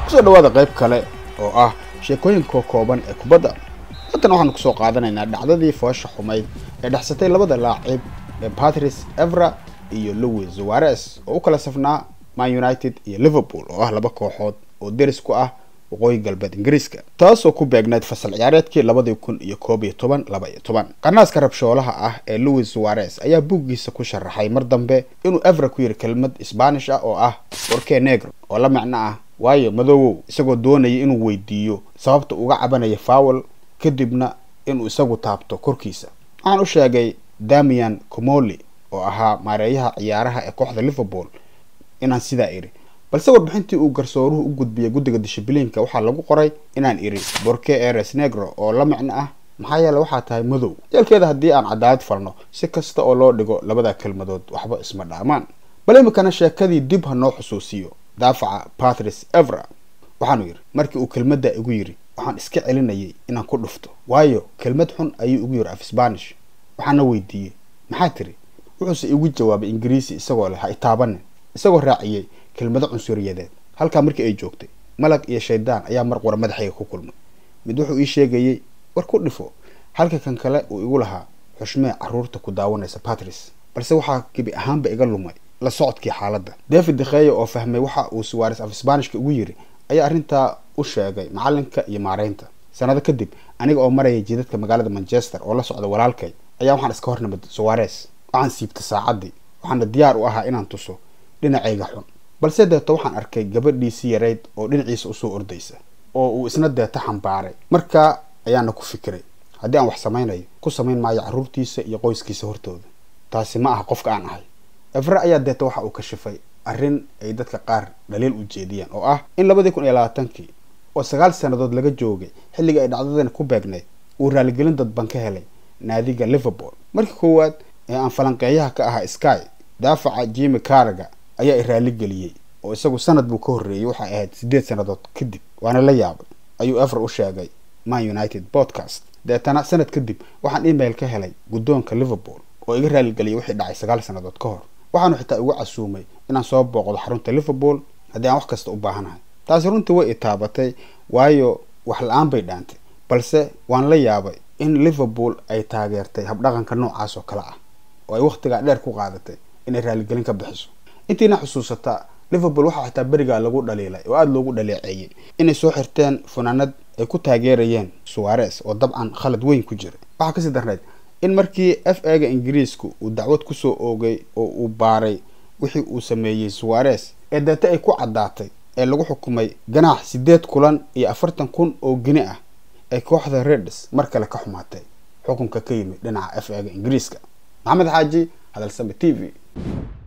kusoo dhawaada qayb kale oo ah sheekooyinka kooban ee kubadda haatan waxaanu kusoo qaadanaynaa dhacdadii foosha xumayd ee dhexsatay labada laacib ee patrice evra iyo louis zuares oo u kala safnaa man united iyo liverpool oo ah laba kooxood oo deris ku ah waqooyi galbeed ingiriiska taasoo ku beegneyd fasal ciyaareedkii labadii kun iyo koob iyo toban laba iyo toban qanaaska rabshoolaha ah ee louis suares ayaa buuggiisa ku sharaxay mar dambe inuu evra ku yiri kelmad sbaanish ah oo ah borke negro oo la micno ah waayo madoowow isagoo doonaya inuu weydiiyo sababta uga cabanaya fawel kadibna inuu isagu taabto korkiisa waxaan u sheegay damian comoli oo ahaa maareeyaha ciyaaraha ee kooxda liverpool inaan sidaa iri balse warbixintii uu garsooruhu u gudbiyay guddiga dishibliinka waxaa lagu qoray inaan iri borke eres negro oo la micno ah maxaa yeele waxaa tahay madow yeelkeeda haddii aan cadaalad falno si kasta oo loo dhigo labada kelmadood waxba isma dhaamaan bal imikana sheekadii dib ha noo xusuusiyo daafaca patrice evra waxaanu yidhi markii uu kelmadda igu yidhi waxaan iska celinayay inaan ku dhufto waayo kelmad xun ayuu igu yidhi af sbanish waxaana weydiiyey maxaa tiri wuxuuse igu jawaabay ingiriisi isagoo leh ha itaabanin isagoo raaciyey kelmado cunsuriyadeed halkaa markii ay joogtay malag iyo shaydaan ayaa mar qura madaxayga ku kulmay mid wuxuu ii sheegayey war ku dhifo halka kan kale uu igu lahaa xushmee carruurta ku daawanaysa patrice balse waxaa gebi ahaanba iga lumay la socodkii xaaladda david dekheya oo fahmay waxa uu suwares af sbanishka ugu yiri ayaa arrintaa u sheegay macalinka iyo maareynta sanado kadib aniga oo maraya jidadka magaalada manchester oo la socda walaalkay ayaa waxaan iska hornimid suwares waxaan siibtay saacaddii waxaana diyaar u ahaa inaan tuso dhinacayga xun balse deeto waxaan arkay gabadhiisii yarayd oo dhinaciisa usoo ordaysa oo uu isna deeta xambaaray markaa ayaana ku fikiray haddii aan wax samaynayo ku samayn maayo carruurtiisa iyo qoyskiisa hortooda taasi ma aha qofka aan ahay evre ayaa deeta waxa uu kashifay arrin ay dadka qaar dhaliil u jeediyeen oo ah in labadii kun iyo labaatankii oo sagaal sannadood laga joogay xilligii ay dhacdadan ku beegnayd uu raaligelin dadban ka helay naadiga liverpool markii koowaad ee aan falanqeeyaha ka ahaa sky daafaca jimi caraga ayaa i raaligeliyey oo isagu sanad buu ka horreeyey waxay ahayd siddeed sannadood kadib waana la yaabay ayuu ever u sheegay man united podcast deetana sanad kadib waxaan email ka helay guddoonka liverpool oo iga raaligeliyay wixii dhacay sagaal sannadood ka hor waxaanu xitaa igu casuumay inaan soo booqdo xarunta liverpool haddii aan wax kasta u baahanahay taasi runtii way itaabatay waayo wax la-aan bay dhaantay balse waan la yaabay in liverpool ay taageertay habdhaqanka noocaas oo kale ah oo ay wakhtigaa dheer ku qaadatay inay raaligelin ka bixiso intiina xusuusataa liverpool waxaa xitaa berigaa lagu dhaliilay oo aada loogu dhaleeceeyey inay soo xirteen funaanad ay ku taageerayeen suwares oo dabcan khalad weyn ku jiray waxaa kasii darnayd in markii f a ga ingiriisku uu dacwad kusoo oogay oo uu baaray wixii uu sameeyey suwares ee deeta ay ku caddaatay ee lagu xukumay ganaax siddeed kulan iyo afartan kun oo gini ah ay kooxda reds mar kale ka xumaatay xukunka ka yimid dhinaca f a ga ingiriiska maxamed xaaji hadalsame t v